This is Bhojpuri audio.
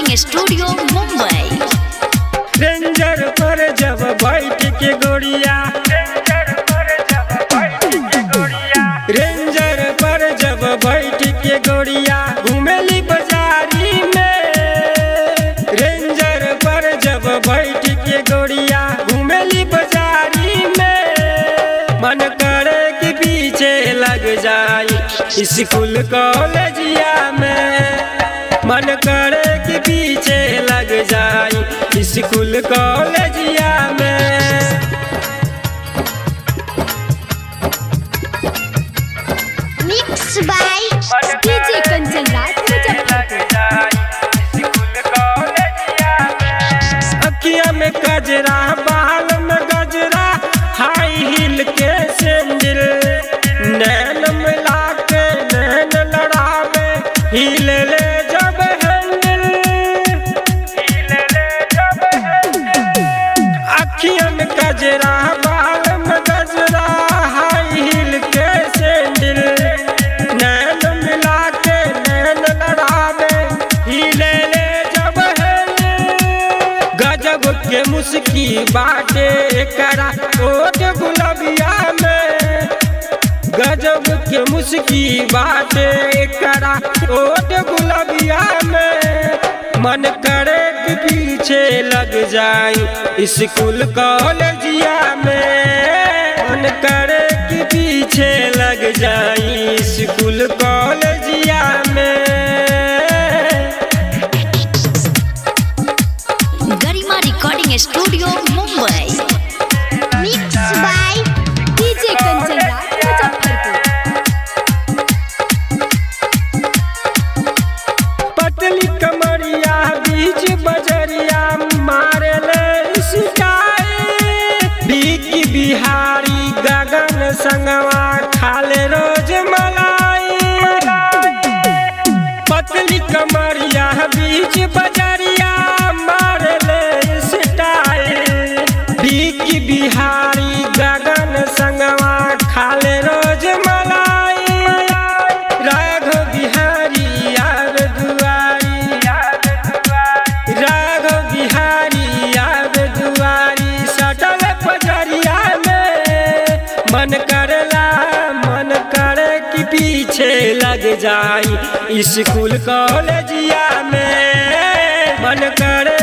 रिकॉर्डिंग स्टूडियो मुंबई रेंजर पर जब बैठ के गोड़िया रेंजर पर जब बैठ के गोड़िया घूमेली बाजारी में रेंजर पर जब बैठ के गोड़िया घूमेली बाजारी में मन करे कि पीछे लग जाई स्कूल कॉलेजिया में मन करे कि पीछे लग जाई स्कूल कॉलेजिया में mix by DJ Kanchan Raj अखिया में गजरा बाल में गजरा हाई हील के सैंडल नैन मिला के नैन लड़ावे हील ले जब हैंडल अखिया में गजरा बाल में गजरा हाई हील के सैंडल नैन मिला के नैन लड़ावे हिले ले जब हैंडल गजब के मुस्की बाटे करा ओट गुलबिया में गजब के मुस्की बाटे करा ओट गुलबिया में मन करे कि पीछे लग जाई स्कूल कॉलेजिया में मन करे कि पीछे लग जाई स्कूल कॉलेजिया में Garima recording studio Mumbai mix by DJ Kanchan Raj Muzaffarpur पतली कमरिया बीच बजरिया मारे ले शिकायत बीकी बिहारी गगन संगवा खाले रोज मलाई पतली कमरिया बीच बजरिया मारे ले स्टाइल बीकी बिहारी गगन संगवा खाले रोज मलाई राघव बिहारी यार दुआरी राघव बिहारी यार दुआरी सटल पजरिया में मन करला मन करे कि पीछे लग जाई स्कूल कॉलेजिया में मन करे